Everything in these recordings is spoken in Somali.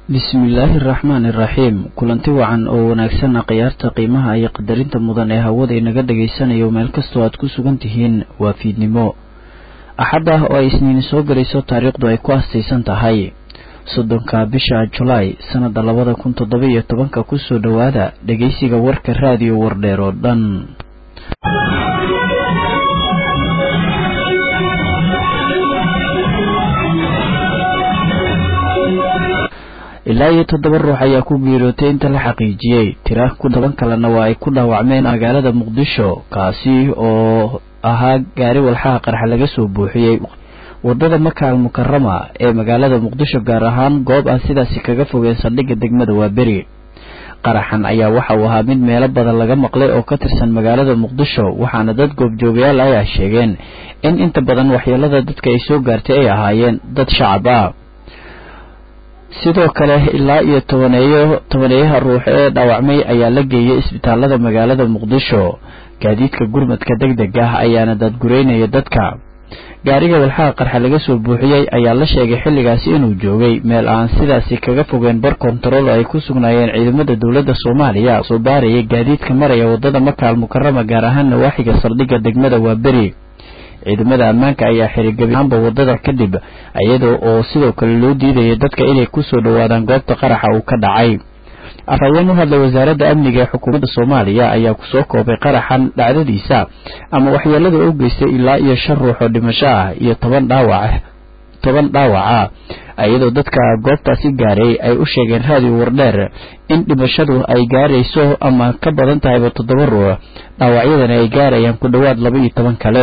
bismillaahi araxmaani iraxiim kulanti wacan oo wanaagsanna khiyaarta qiimaha iyo qadarinta mudan ee hawada inaga dhagaysanayo meel kastoo aad ku sugan tihiin waa fiidnimo axad ah oo ay isniini soo galayso taariikhdu ay ku astaysan tahay soddonka bisha julaay sannada labada kun toddoba iyo tobanka kusoo dhowaada dhegeysiga warka raadiyo wardheer oo dhan ilaa iyo toddoba ruux ayaa ku geerootay inta la xaqiijiyey tira ku toban kalena waa ay ku dhaawacmeen magaalada muqdisho kaasi oo ahaa gaari walxaha qarxa laga soo buuxiyey wadada makaal mukarama ee magaalada muqdisho gaar ahaan goob aan sidaasi kaga fogeen saldhigga degmada waaberi qaraxan ayaa waxa uu ahaa mid meelo badan laga maqlay oo ka tirsan magaalada muqdisho waxaana dad goobjoogayaal ayaa sheegeen in inta badan waxyeelada dadka ay soo gaartay ay ahaayeen dad shacab ah sidoo kale ilaa iyo tobaneeyo tobaneeyaha ruux ee dhaawacmay ayaa la geeyay isbitaalada magaalada muqdisho gaadiidka gurmadka deg deg ah ayaana daadgureynaya dadka gaariga walxaha qarxa laga soo buuxiyey ayaa la sheegay xilligaasi inuu joogay meel aan sidaasi kaga fogeen bar kontarool oo ay ku sugnaayeen ciidamada dowladda soomaaliya soo baaraya gaadiidka maraya wadada makaal mukarama gaar ahaan nawaaxiga saldhigga degmada waaberi ciidamada ammaanka ayaa xirigabi ahaanba wadada kadib iyada oo sidoo kale loo diidayay dadka inay kusoo dhowaadaan goobta qaraxa uu ka dhacay afhayeen u hadlay wasaaradda amniga ee xukuumadda soomaaliya ayaa kusoo koobay qaraxan dhacdadiisa ama waxyeelada u geystay ilaa iyo shan ruux oo dhimasho ah iyo toban dhaawac toban dhaawaca iyadoo dadka goobtaasi gaaray ay u sheegeen raadiyo wardheer in dhimashadu ay gaarayso ama ka badan tahayba toddoba ruux dhaawacyadana ay gaarayaan ku dhowaad laba iyo toban kale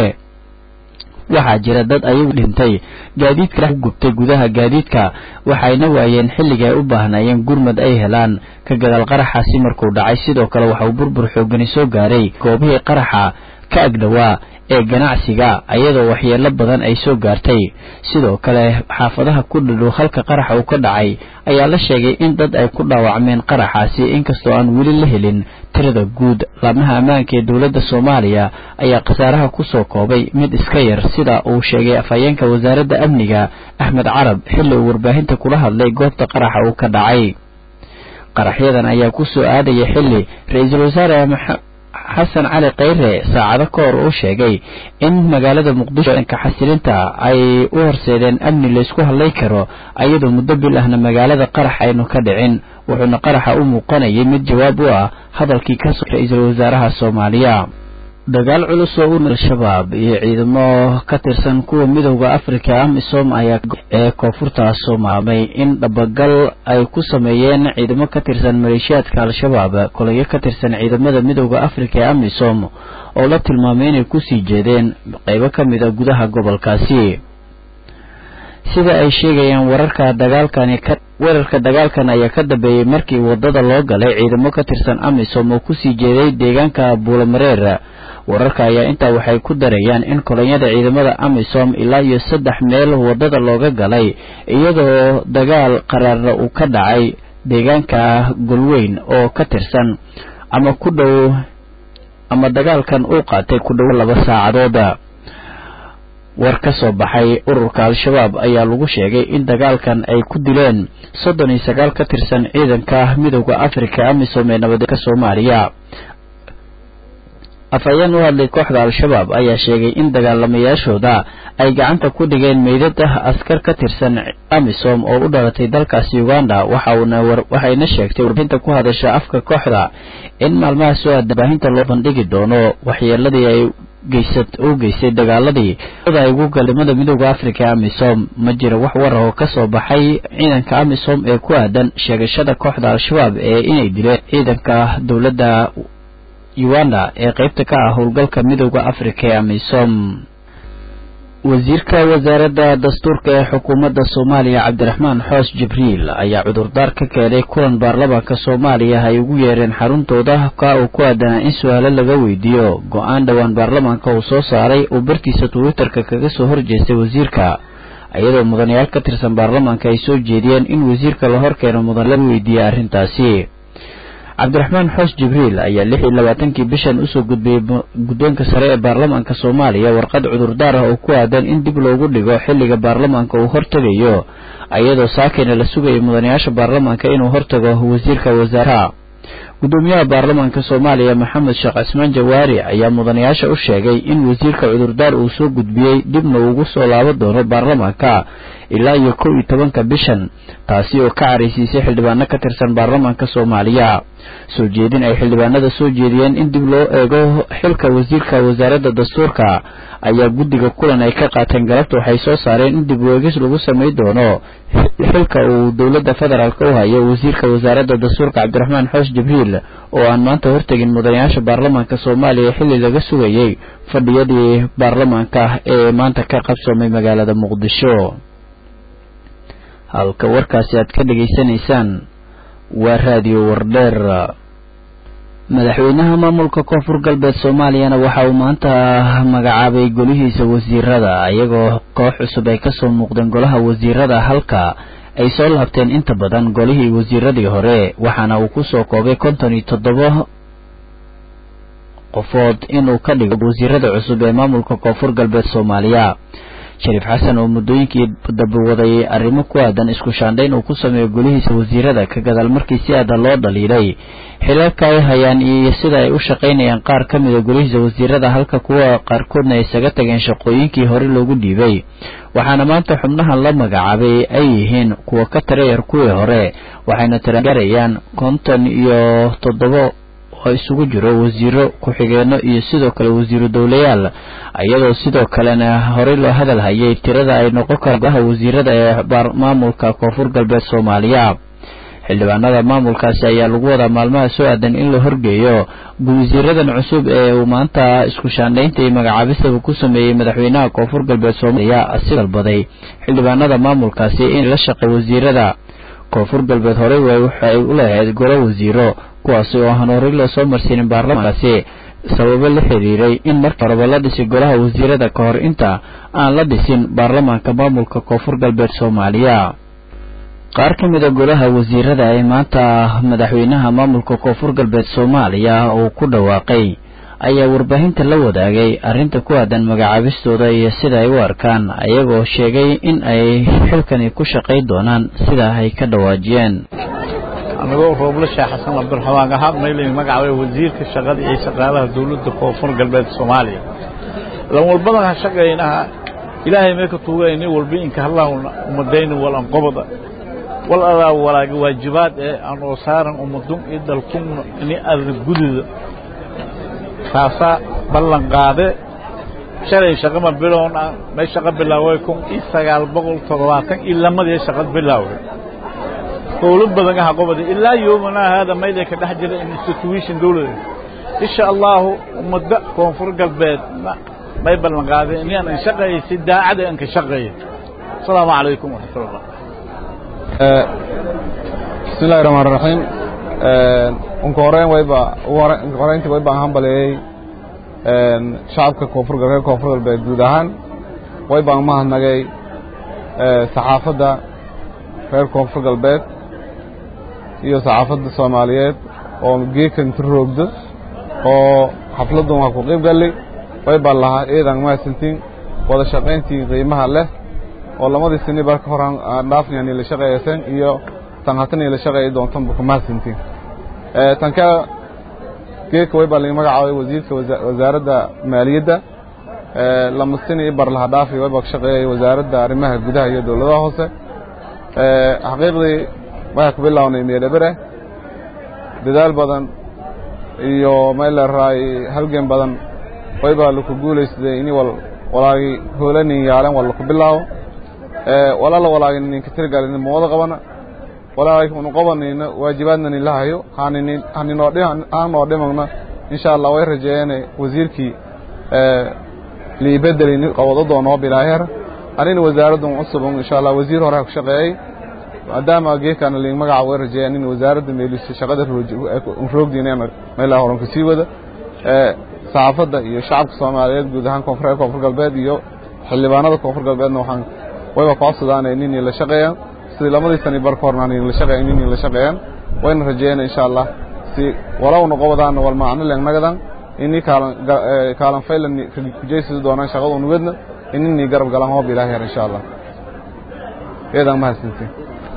waxaa jira dad ayagu dhintay gaadiidka ku gubtay gudaha gaadiidka waxayna waayeen xilliga ay u baahnayeen gurmad ay helaan ka gadaal qaraxaasi markuu dhacay sidoo kale waxa uu burbur xoogani soo gaaray goobihii qaraxa ka agdhowaa ee ganacsiga iyadoo waxyeelo badan ay soo gaartay sidoo kale xaafadaha ku dhadhow halka qaraxa uu ka dhacay ayaa la sheegay in dad ay ku dhaawacmeen qaraxaasi inkastoo aan weli la helin tirada guud laamaha ammaanka ee dowladda soomaaliya ayaa khasaaraha kusoo koobay mid iska yar sida uu sheegay afhayeenka wasaaradda amniga axmed carab xilli uu warbaahinta kula hadlay goobta qaraxa uu ka dhacay qaraxyadan ayaa kusoo aadaya xilli ra-iisul wasaare xasan cali khayre saacado ka hor uu sheegay in magaalada muqdisho dhanka xasilinta ay u horseedeen amni laysku hadlay karo ayadoo muddo bil ahna magaalada qarax aynu ka dhicin wuxuuna qaraxa u muuqanayay mid jawaab u ah hadalkii ka soo ra-iisul wasaaraha soomaaliya dagaal culus oo u al-shabaab iyo ciidamo ka tirsan kuwa midowda africa amisom ayaa ee koonfurta soomaamay in dhabagal ay ku sameeyeen ciidamo ka tirsan maleeshiyaadka al-shabaab kolayo ka tirsan ciidamada midowda africa ee amisom oo la tilmaamay inay kusii jeedeen qeybo ka mid a gudaha gobolkaasi sida ay sheegayaan wararka dagaalkani ka weerarka dagaalkan ayaa ka dambeeyey markii wadada loo galay ciidamo ka tirsan amisom oo kusii jeeday deegaanka buulamareer wararka ayaa intaa waxay ku darayaan in kolonyada ciidamada amisom ilaa iyo saddex meel wadada looga galay iyadoo dagaal qaraarna uu ka dhacay deegaanka golweyn oo ka tirsan ama ku dhow ama dagaalkan uu qaatay ku dhow laba saacadooda war ka soo baxay ururka al-shabaab ayaa lagu sheegay in dagaalkan ay ku dileen soddon iyo sagaal ka tirsan ciidanka midowda africa amisom ee nabadeedka soomaaliya afhayeen u hadlay kooxda al-shabaab ayaa sheegay in dagaalamayaashooda ay gacanta ku dhigeen meydada askar ka tirsan amisom oo u dhalatay dalkaasi uganda waxayna sheegtay warbaahinta ku hadasha afka kooxda in maalmaha soo aada baahinta loo bandhigi doono waxyeeladii ay u geystay dagaaladii ay ugu galimada midowda africa ee amisom ma jira wax war oo ka soo baxay ciidanka amisom ee ku aadan sheegashada kooxda al-shabaab ee inay dileen ciidanka dowladda uganda ee qeybta ka ah howlgalka midowda africa ee amisom wasiirka wasaaradda dastuurka ee xukuumadda soomaaliya cabdiraxmaan xoos jibriil ayaa cudurdaar ka keenay kulan baarlamaanka soomaaliya ay ugu yeereen xaruntooda ka uu ku aadanaa in su-aalo laga weydiiyo go-aan dhowaan baarlamaanka uu soo saaray uu bartiisa twitterka kaga soo horjeestay wasiirka iyadoo mudanayaal ka tirsan baarlamaanka ay soo jeediyeen in wasiirka la horkeeno mudan laga weydiiyey arrintaasi cabdiraxmaan xoos jibriil ayaa lix iyo labaatankii bishan usoo gudbiyey guddoonka sare ee baarlamaanka soomaaliya warqad cudurdaar ah oo ku aadan in dib loogu dhigo xilliga baarlamaanka uu hortegayo iyadoo saakayna la sugayay mudanayaasha baarlamaanka inuu hortago wasiirka wasaaraha gudoomiyaha baarlamaanka soomaaliya maxamed sheekh cismaan jawaari ayaa mudanayaasha u sheegay in wasiirka cudurdaar uu soo gudbiyey dibna ugu soo laaban doono baarlamaanka ilaa iyo kow iyo tobanka bishan taasi oo ka caraysiisay xildhibaano ka tirsan baarlamaanka soomaaliya soo jeedin ay xildhibaanada soo jeediyeen in dib loo eego xilka wasiirka wasaaradda dastuurka ayaa guddiga kulan ay ka qaateen galabta waxay soo saareen in dib weegis lagu samay doono xilka uu dowladda federaalk u hayo wasiirka wasaaradda dastuurka cabdiraxmaan xoosh jibriil oo aan maanta hortegin mudanayaasha baarlamaanka soomaaliya xilli laga sugayey fadhiyadii baarlamaanka ee maanta ka qabsoomay magaalada muqdisho halka warkaasi aad ka dhegaysanaysaan waa raadiyo wardheer madaxweynaha maamulka koonfur galbeed soomaaliyana waxa uu maanta magacaabay golihiisa wasiirada iyagoo koox cusub ay kasoo muuqdeen golaha wasiirada halka ay soo laabteen inta badan golihii wasiiradii hore waxaana uu kusoo koobay konton iyo toddoba qofood inuu ka dhigo wasiirada cusub ee maamulka koonfur galbeed soomaaliya shariif xasan oo muddooyinkii dabawadayay arrimo ku aadan isku shaandhayn uu ku sameeyo golihiisa wasiirada ka gadaal markii si aada loo dhaliilay xilalka ay hayaan iyo sida ay u shaqaynayaan qaar ka mida golihiisa wasiirada halka kuwa qaarkoodna ay isaga tageen shaqooyinkii hore loogu dhiibay waxaana maanta xubnahan la magacaabay ay yihiin kuwa ka tirayar kuwii hore waxayna tiragarayaan konton iyo toddoba oo isugu jiro wasiiro ku-xigeenno iyo sidoo kale wasiiru dowlayaal iyadoo sidoo kalena horey loo hadal hayay tirada ay noqon karaan golaha wasiirada ee maamulka koonfur galbeed soomaaliya xildhibaanada maamulkaasi ayaa lagu wadaa maalmaha soo aadan in la horgeeyo wasiiradan cusub ee uu maanta isku shaandhaynta iyo magacaabistaba ku sameeyey madaxweynaha koonfur galbeed soomaaliya asi dalbaday xildhibaanada maamulkaasi in la shaqay wasiirada koonfur galbeed horey waxay u lahayd golo wasiiro kuwaasi oo aan horey loo soo marsiinin baarlamaankaasi sababo la xiriiray in markii horeba la dhisay golaha wasiirada ka hor inta aan la dhisin baarlamaanka maamulka koonfur galbeed soomaaliya qaar ka mida golaha wasiirada ee maanta madaxweynaha maamulka koonfur galbeed soomaaliya uu ku dhawaaqay ayaa warbaahinta la wadaagay arrinta ku aadan magacaabistooda iyo sida ay u arkaan ayagoo sheegay in ay xilkani ku shaqay doonaan sida ay ka dhawaajiyeen anagoo rooble sheekh xasan cabdiraxmaan ahaa maylayn magacaabay wasiirka shaqada iyo shaqaalaha dowladda koonfur galbeed soomaaliya lan walbadan ha shaqaynaha ilaahay mee ka tuugayni walba inka hadlaahuna umadayni wal anqobada wal adaa walaaga waajibaad ee aan oo saaran umadun iyo dalkunna ini ada gududa taasaa ballan qaade shalay shaqama bilown ah may shaqo bilaaway kun iyo sagaal boqol toddobaatan iyo lamadii shaqad bilaaway howlo badan aha qobada ilaa yoomanaa haada mayday ka dhex jira institution dowlada insha allahu ummadda koonfur galbeed may ballan qaadeen inaan an shaqeeyay si daacada aan ka shaqeeyay asalaamu calaykum waraxmatullah bismi illahi raxmaan raxiim unka horeyn wayba unka horeyntii wayba aan hambaleeyey shacabka koonfur reer koonfur galbeed guud ahaan wayba aan mahadnagay saxaafadda reer koonfur galbeed iyo saxaafadda soomaaliyeed oo geekan inta roogdo oo xafladdan waa ku qayb gallay way baan lahaa eedan mahadsantiin wada shaqayntii qiimaha leh oo lamadii sini bar ka hor aan dhaafnayaan ila shaqeeyaseen iyo tan hatan ila shaqeeyi doontanba ku mahadsantiin tan ka geedka way baa laga magacaabay wasiirka wasaaradda maaliyadda lama sini bar laha dhaafi way baa ka shaqeeyay wasaaradda arrimaha gudaha iyo dowladaha hoose xaqiiqdii waxaa ku bilownay meelebere dadaal badan iyo mayleeraay halgan badan way baa laku guulaysaday ini wal walaagi hoolanin yaalen wal laku bilaawo walaala walaagi ninka tirgalin mawada qabana walaagi unu qabanayna waajibaadna nin lahayo hanini haninoo hanoo dhimagna insha allah way rajeeyeen wasiirkii liibedeli qabado doonoo bilaaheer anina wasaaraddan cusub insha allah wasiir hore ku shaqeeyey maadaama geedkaana liin magaca way rajeeyeen in wasaaradda meelisa shaqada roogdiina meelaha horan ka sii wada saxaafadda iyo shacabka soomaaliyeed guud ahaan koonfur koonfur galbeed iyo xildhibaanada koonfur galbeedna waxaan wayba ku codsadaan inay la shaqeeyaan sidii lamadii sani bar ka horna la shaqeeyaan inay la shaqeeyaan wayna rajeeyeen insha allah si walowna qobadaan wal macno leegnagadan inii kaalan kaalan faylan kujeysidi doonaan shaqada nugadna inini garab galaan hoob ilaahay insha allah eedaan mahadsantiin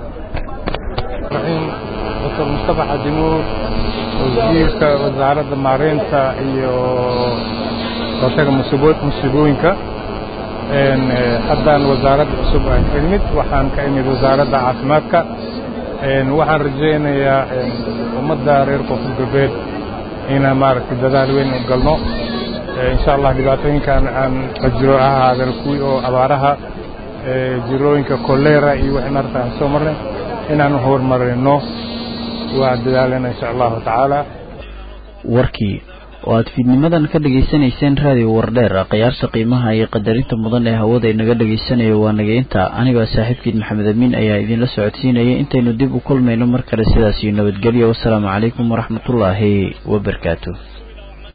dr mustafa xadimuur wasiirka wasaaradda maareynta iyo hortaga musiibooyinka haddaan wasaaradda cusub aan ka imid waxaan ka imid wasaaradda caafimaadka waxaan rajaynayaa ummadda reer koonfur galbeed inaan maaragtay dadaal weyn u galno insha allah dhibaatooyinkan aan qajiro ahaadeen kuwii oo abaaraha jirooyinka kolera iyo wixii maarata aan soo marnay inaan horumarino waa dadaalena insha allahu tacaala warkii oo aad fiidnimadan ka dhegaysanayseen raadiyo wardheer khiyaarta qiimaha iyo qadarinta mudan ee hawada inaga dhagaysanayo waa nageynta anigoo saaxiibkiin maxamed amiin ayaa idinla socodsiinaya intaynu dib u kulmayno mar kale sidaas iyo nabadgelyo wasalaamu calaykum waraxmatullaahi wabarakaatu